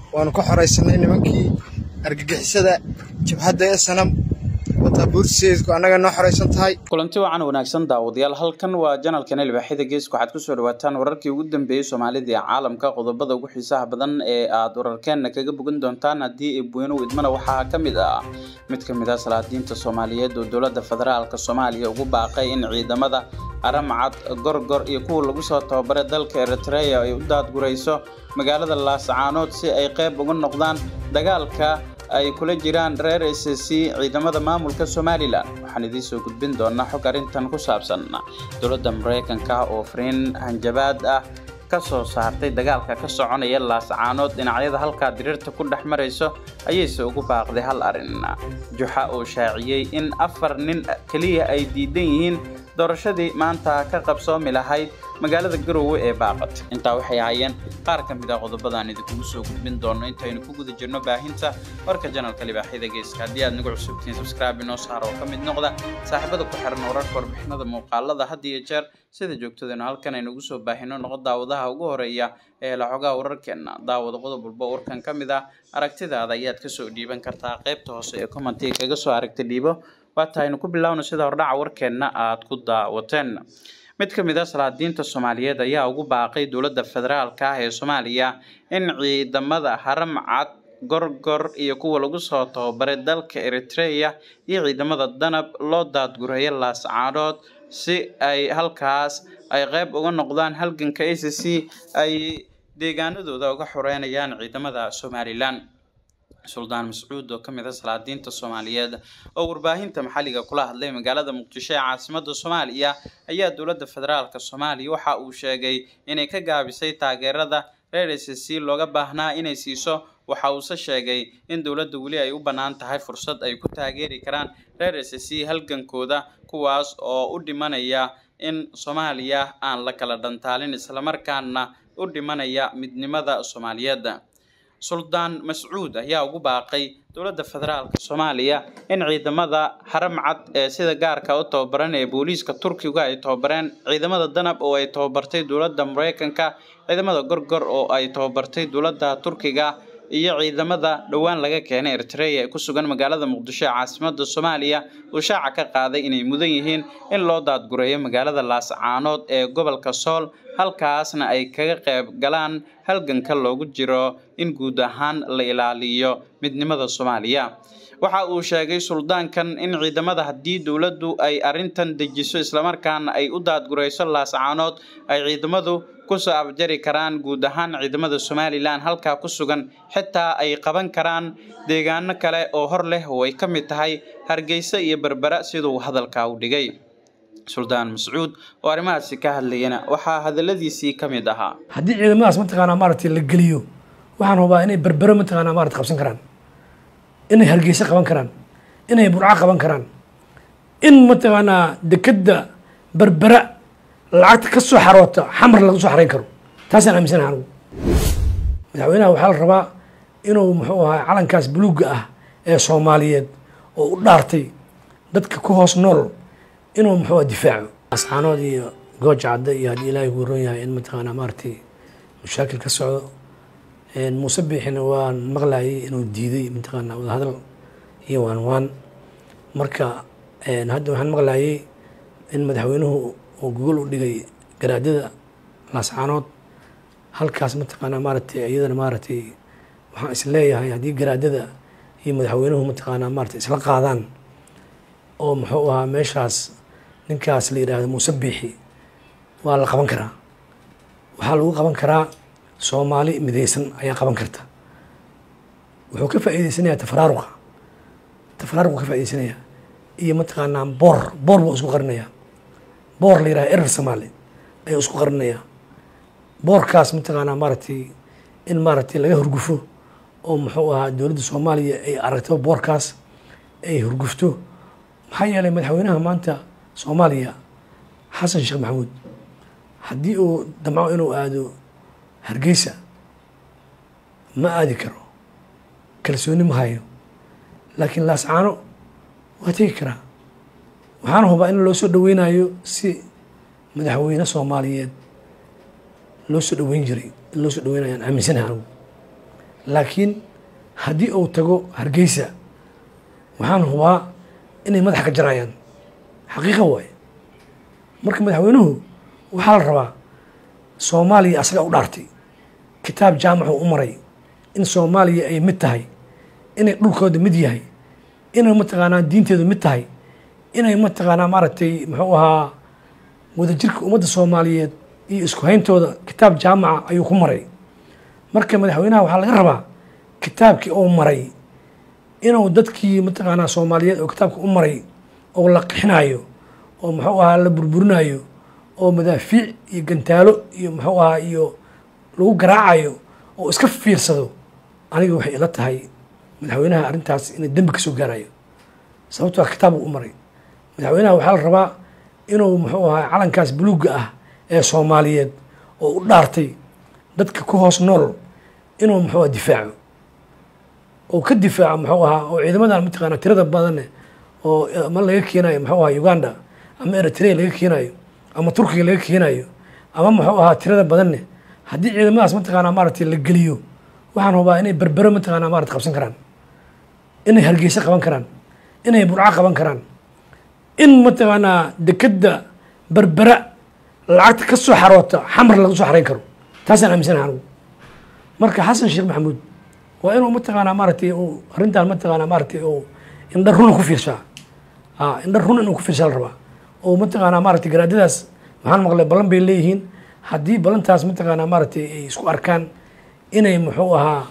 waanu ka xoraysanay nimankii argagixisada jabhadda ee sanam wataa buurtiseedku annaga noo xoraysan tahay kulanti wacan wanaagsan daawadayaal halkan waa janalkan ilbaaxida geeska waxaad kusoo dhawaataan wararkii ugu dambeeyey soomaalida ee caalamka qodobada ugu xiisaha badan ee aad wararkeenna kaga bogan doontaan haddii ebweynuhu idmana waxaa ka mid ah mid ka mid ah salaadiinta soomaaliyeed oo dowladda federaalk soomaaliya ugu baaqay in ciidamada aramcad gorgor iyo kuwa lagu soo tababaray dalka eritrea ay u daadgurayso magaalada laascaanood si ay qayb uga noqdaan dagaalka ay kula jiraan reer s c ciidamada maamulka somalilan waxaan idiin soo gudbin doonaa xog arrintan ku saabsan dowladda maraykanka oo fariin hanjabaad ah ka soo saartay dagaalka ka soconaya laascaanood dhinacyada halkaa diriirta ku dhex marayso ayayse ugu baaqday hal arrin juxa oo shaaciyey in afar nin keliya ay diidan yihiin doorashadii maanta ka qabsoomi lahayd magaalada garowe ee baaqat intaa waxay ahaayeen qaar ka mid ah qodobadaan idinkugu soo gudbin doono intaynu ku guda jirno baahinta warka janalka libaaxyada geeska haddii aad nagu cusubtihiin subscribe inoo saar oo ka mid noqda saaxiibada ku xiran wararka warbixinada muuqaalada had iyo jeer sida joogtadeennu halkan aynugu soo baahino noqo daawadaha ugu horeeya ee laxogaha wararkeenna daawada qodob walba warkan ka mid ah aragtidaada ayaad kasoo dhiiban kartaa qaybta hoose ee commentiga kaga soo aragta dhiibo waata aynu ku bilaawno sida hordhaca warkeenna aad ku daawateen mid ka mid a salaadiinta soomaaliyeed ayaa ugu baaqay dowladda federaalka ah ee soomaaliya in ciidamada haram cad gorgor iyo kuwa lagu soo tababaray dalka eritrea iyo ciidamada danab loo daadgurayo laascaanood si ay halkaas ay qayb uga noqdaan halganka a c c ay deegaanadooda uga xoreynayaan ciidamada somalilan suldaan mascuud oo ka mid a salaadiinta soomaaliyeed oo warbaahinta maxalliga kula hadlay magaalada muqdisho ee caasimada soomaaliya ayaa dowladda federaalk soomaaliya waxa uu sheegay inay ka gaabisay taageerada reer s c looga baahnaa inay siiso waxa uuse sheegay in dowladda weli ay u bannaan tahay fursad ay ku taageeri karaan reer s c halgankooda kuwaas oo u dhimanaya in soomaaliya aan la kala dhantaalin islamarkaana u dhimanaya midnimada soomaaliyeed suldaan mascuud ayaa ugu baaqay dowladda federaalk soomaaliya in ciidamada haram cad ee sida gaarka u tababaran ee booliiska turkiga ay tababareen ciidamada danab oo ay tababartay dowladda maraykanka ciidamada gorgor oo ay tababartay dowladda turkiga iyo ciidamada dhowaan laga keenay eritrea ee ku sugan magaalada muqdisho ee caasimada soomaaliya uu shaaca ka qaaday inay mudan yihiin in loo daadgureeyo magaalada laascaanood ee gobolka sool halkaasna ay kaga qayb galaan halganka loogu jiro in guud ahaan la ilaaliyo midnimada soomaaliya waxa uu sheegay suldaankan in ciidamada haddii dowladdu ay arrintan dejiso islamarkaana ay u daadgurayso laascaanood ay ciidamadu kusoo abjari karaan guud ahaan ciidamada somalilan halkaa ku sugan xitaa ay qaban karaan deegaano kale oo hor leh oo ay ka mid tahay hargeysa iyo berbera siduu hadalka u dhigay suldaan mascuud oo arrimahaasi ka hadlayana waxaa hadaladiisii ka mid ahaa haddii ciidamadaas mataqaanaa maaragtay la geliyo waxaan hubaa inay berbero mataqaanaa maarata qabsan karaan inay hargeysa qaban karaan inay burco qaban karaan in mataqaanaa dekedda berbera lacagta ka soo xaroota xamar laga soo xarayn karo taasaan aaminsanaha anigu madaxweynaha waxaa la rabaa inuu muxuu ahaa calankaas buluugga ah ee soomaaliyeed oo u dhaartay dadka ku hoos nool inuu muxuu difaaco ascaanood iyo gooja cadda iyo haddii ilaahay ku ron yahay in mataqaanaa maaragtay mashaakil ka socdo muuse biixina waan maqlayay inuu diiday mataqaanaa wadahadal iyo waan waan marka hadda waxaan maqlayay in madaxweynuhu uu gogol u dhigay garaadada laascaanood halkaas mataqaanaa maaragtay iyadana maaragtay waxaan is leeyahay haddii garaadada iyo madaxweynuhu mataqaanaa maaragtay isla qaadaan oo muxuu ahaa meeshaas ninkaas la yidhaahdo muuse biixi waa la qaban karaa waxaa lagu qaban karaa soomaali midaysan ayaa qaban karta wuxuu ka faa'iideysanayaa tafaraaruqa tafaraaruqu ka faa'ideysanayaa iyo mataqaanaa boor boor buu isku qarinayaa boor la yidhahdo erer soomaali ayuu isku qarinayaa boorkaas mataqaanaa maaragtay in maaragtay laga hurgufo oo muxuu ahaa dowladda soomaaliya ay aragto boorkaas ay hurgufto maxaa yeelay madaxweynaha maanta soomaaliya xasan sheekh maxamuud haddii uu damco inuu aado hargeysa ma aadi karo kalsooni ma hayo laakiin laascaano waa tegi karaa waxaana hubaa in loo soo dhaweynayo si madaxweyne soomaaliyeed loo soo dhaweyn jiray in loo soo dhaweynayaan aaminsanaha anigu laakiin haddii uu tago hargeysa waxaan hubaa inay madaxa ka jarayaan xaqiiqa waaye marka madaxweynuhu waxaa la rabaa soomaaliya asaga u dhaartay kitaab jaamacu u maray in soomaaliya ay mid tahay inay dhulkooda mid yahay inay mataqaanaa diinteedu mid tahay inay mataqaanaa maaragtay muxuu ahaa wadajirka ummadda soomaaliyeed iyo isku hayntooda kitaab jaamaca ayuu ku maray marka madaxweynaha waxaa laga rabaa kitaabkii uu maray inuu dadkii mataqaanaa soomaaliyeed oo kitaabka u maray oo la qixinayo oo muxuu ahaa la burburinayo oo madaafiic iyo gantaalo iyo muxuu ahaa iyo lagu garaacayo oo iska fiirsado aniga waxay ila tahay madaxweynaha arrintaas inay dembi kasoo gaarayo sababtoo kitaab uu u maray madaxweynaha waxaa la rabaa inuu muxuu ahaa calankaas buluugga ah ee soomaaliyeed oo u dhaartay dadka ku hoos nool inuu muxuu aha difaaco oo ka difaaco muxuu ahaa oo ciidamadan mataqaana tirada badanne oo ama laga keenayo muxuu ahaa uganda ama eritrea laga keenayo ama turkiga laga keenayo ama muxuu ahaa tirada badanne haddii ciidamadaas mataqaanaa maaragtay la geliyo waxaan hubaa inay berbero mataqaanaa maarata qabsan karaan inay hargeysa qaban karaan inay burco qaban karaan in mataqaanaa dekeda berbera lacagta ka soo xaroota xamar laga soo xarayn karo taasaan aaminsanaha anigu marka xasan sheekh maxamuud waa inuu mataqaanaa maaragtay uu arrintan mataqaanaa maaragtay uu indha runa ku fiirshaa a indha run inuu ku fiirshaa la rabaa oo mataqaanaa maaragtay garaadadaas maxaan maqlay ballan bay leeyihiin haddii ballantaas mataqaanaa maaragtay ay isku arkaan inay muxuu ahaa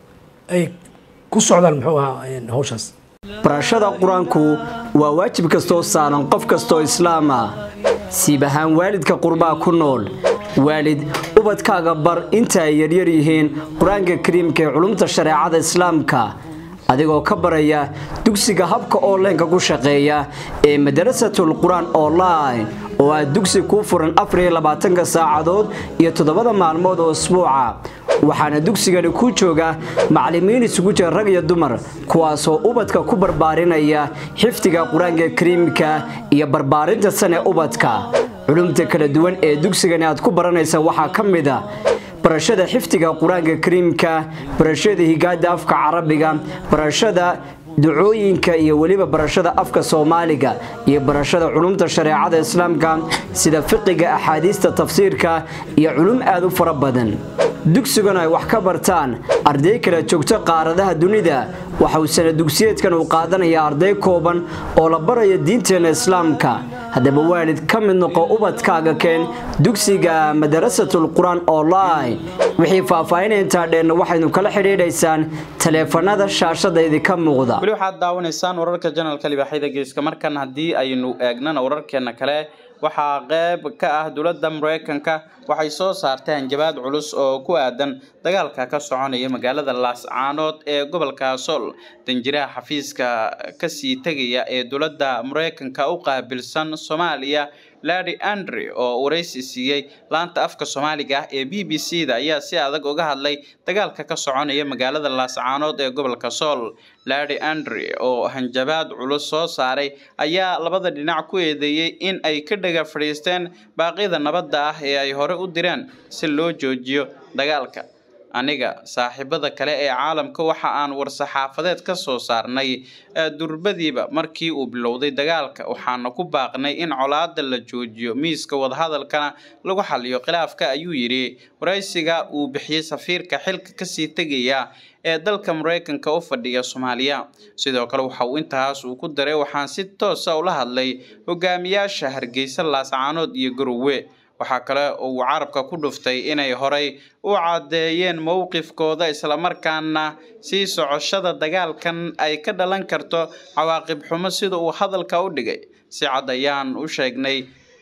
ay ku socdaan muxuu ahaa hawshaas barashada qur-aanku waa waajib kastoo saaran qof kastoo islaama siib ahaan waalidka qurbaa ku nool waalid ubadkaaga bar inta ay yaryar yihiin qur-aanka kariimka ee culumta shareecada islaamka adigoo ka baraya dugsiga habka onlineka ku shaqeeya ee madarasatul qur-aan online oo ah dugsi kuu furan afariyo labaatanka saacadood iyo toddobada maalmood oo isbuuca waxaana dugsigani ku jooga macallimiin isugu jira rag iyo dumar kuwaasoo ubadka ku barbaarinaya xifdiga qur-aanka kariimka iyo barbaarinta sane ubadka culumta kala duwan ee dugsigani aad ku baranaysa waxaa ka mid a barashada xifdiga qur-aanka kariimka barashada higaada afka carabiga barashada ducooyinka iyo weliba barashada afka soomaaliga iyo barashada culumta shareecada islaamka sida fiqiga axaadiista tafsiirka iyo culum aad u fara badan dugsiguna ay wax ka bartaan arday kala joogto qaaradaha dunida waxa uu sana dugsiyeedkan uu qaadanaya arday kooban oo la baraya diinteena islaamka haddaba waalid ka mid noqo ubadkaaga keen dugsiga madarasatul qur-aan online wixii faahfaahinaya intaa dheenna waxaynu kala xidhiidhaysaan taleefanada shaashada idinka muuqda weli waxaad daawanaysaan wararka janalka libaaxyada geeska markan haddii aynu eegnana wararkeena kale waxaa qeyb ka ah dowladda mareykanka waxay soo saartay hanjabaad culus oo ku aadan dagaalka ka soconaya magaalada laascaanood ee gobolka sool danjiraha xafiiska kasii tegaya ee dowladda mareykanka u qaabilsan soomaaliya larry andre oo waraysi siiyey laanta afka soomaaliga ah ee b b c da ayaa si adag uga hadlay dagaalka ka soconaya magaalada laascaanood ee gobolka sool larry andre oo hanjabaad culus soo saaray ayaa labada dhinac ku eedeeyey in ay ka dhaga fadhiisteen baaqyada nabadda ah ee ay hore u direen si loo joojiyo dagaalka aniga saaxiibada kale ee caalamka waxa aan war-saxaafadeed ka soo saarnay durbadiiba markii uu bilowday dagaalka waxaana ku baaqnay in colaada la joojiyo miiska wadahadalkana lagu xaliyo khilaafka ayuu yidhi waraysiga uu bixiyey safiirka xilka kasii tegaya ee dalka mareykanka u fadhiya soomaaliya sidoo kale waxa uu intaas uu ku daray waxaan si toosa ula hadlay hogaamiyaasha hargeysa laascaanood iyo garowe waxaa kale oo uu carabka ku dhuftay inay horay u caddeeyeen mowqifkooda islamarkaana sii socoshada dagaalkan ay ka dhalan karto cawaaqib xumo sida uu hadalka u dhigay si cad ayaan u sheegnay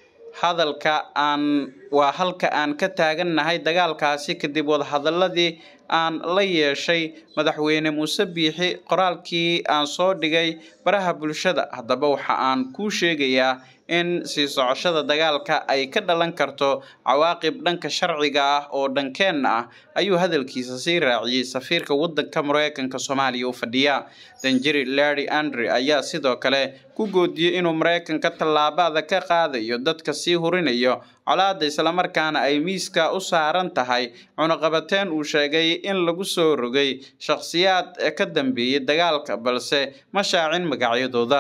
hadalka aan waa halka aan ka taagannahay dagaalkaasi kadib wadahadaladii aan la yeeshay madaxweyne muuse biixi qoraalkii aan soo dhigay baraha bulshada haddaba waxa aan kuu sheegayaa in sii socoshada dagaalka ay ka dhalan karto cawaaqib dhanka sharciga ah oo dhankeenna ah ayuu hadalkiisa sii raaciyey safiirka wadanka mareykanka soomaaliya u fadhiya danjiri larry andre ayaa sidoo kale ku goodiyey inuu mareykanka tallaabada ka qaadayo dadka sii hurinayo colaada islamarkaana ay miiska u saaran tahay cunuqabateen uu sheegay in lagu soo rogay shakhsiyaad ka dambeeyey dagaalka balse ma shaacin magacyadooda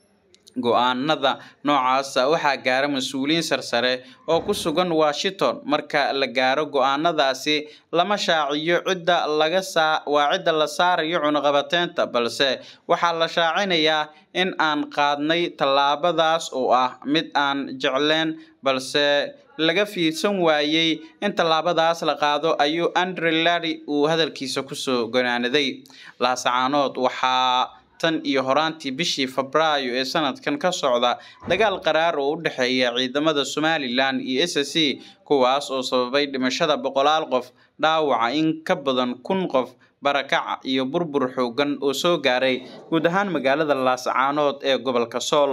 go-aanada noocaasa waxaa gaara mas-uuliyiin sarsare oo ku sugan washington marka la gaaro go-aanadaasi lama shaaciyo cidda laga saa waa cidda la saarayo cunuqabateynta balse waxaa la shaacinayaa in aan qaadnay tallaabadaas oo ah mid aan jecleen balse laga fiirsan waayey in tallaabadaas la qaado ayuu andre lari uu hadalkiisa kusoo gonaanaday laasacaanood waxaa tan iyo horaantii bishii febraayo ee sanadkan ka socda dagaal qaraar oo u dhexeeya ciidamada somalilan iyo s c kuwaas oo sababay dhimashada boqolaal qof dhaawaca in ka badan kun qof barakaca iyo burbur xoogan oo soo gaaray guud ahaan magaalada laasacaanood ee gobolka sool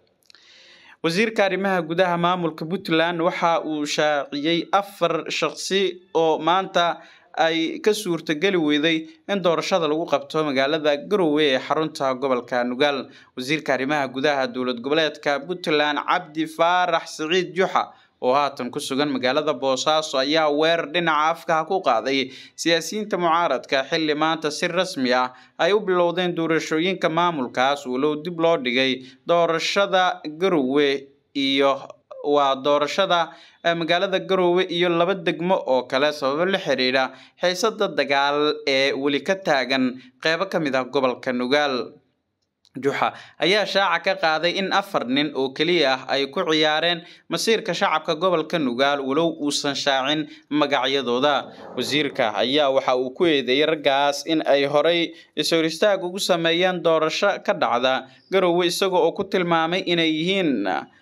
wasiirka arrimaha gudaha maamulka puntland waxa uu shaaciyey afar shaqsi oo maanta ay ka suurtageli weyday in doorashada lagu qabto magaalada garowe ee xarunta gobolka nugaal wasiirka arrimaha gudaha dowlad goboleedka puntland cabdi faarax siciid juxa oo haatan ku sugan magaalada boosaaso ayaa weerar dhinaca afkaha ku qaaday siyaasiyiinta mucaaradka xilli maanta si rasmi ah ay u bilowdeen doorashooyinka maamulkaas walow dib loo dhigay doorashada garowe iyo waa doorashada magaalada garowe iyo laba degmo oo kale sababo la xiriira xiisada dagaal ee weli ka taagan qeybo ka mid ah gobolka nugaal juxa ayaa shaaca ka qaaday in afar nin oo keliya ah ay ku ciyaareen masiirka shacabka gobolka nugaal walow uusan shaacin magacyadooda wasiirka ayaa waxa uu ku eedeeyey raggaas in ay horay is-hor istaag ugu sameeyeen doorasho ka dhacda garowe isaga oo ku tilmaamay inay yihiin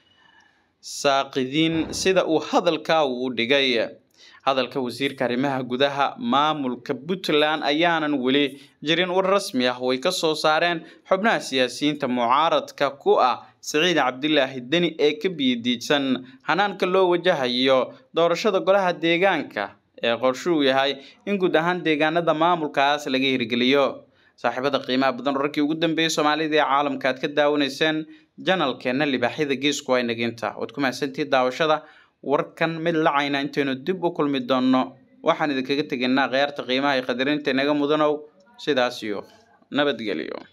saaqidiin sida uu hadalka uu dhigay hadalka wasiirka arrimaha gudaha maamulka puntland ayaanan weli jirin war rasmi ah way ka soo saareen xubnaha siyaasiyiinta mucaaradka ku ah siciid cabdilaahi deni ee ka biyadiidsan hanaanka loo wajahayo doorashada golaha deegaanka ee qorshuu yahay in guud ahaan deegaanada maamulkaas laga hirgeliyo saaxiibada qiimaha badan wararkii ugu dambeeyey soomaalida ee caalamka aad ka daawanayseen janalkeena libaaxyada geesku ay naginta waad ku mahadsantihi daawashada warkan mid lacayna intaynu dib u kulmi doonno waxaan idinkaga tegaynaa kheyaarta qiimaha iyo qadarinta inaga mudanow sidaas iyo nabadgelyo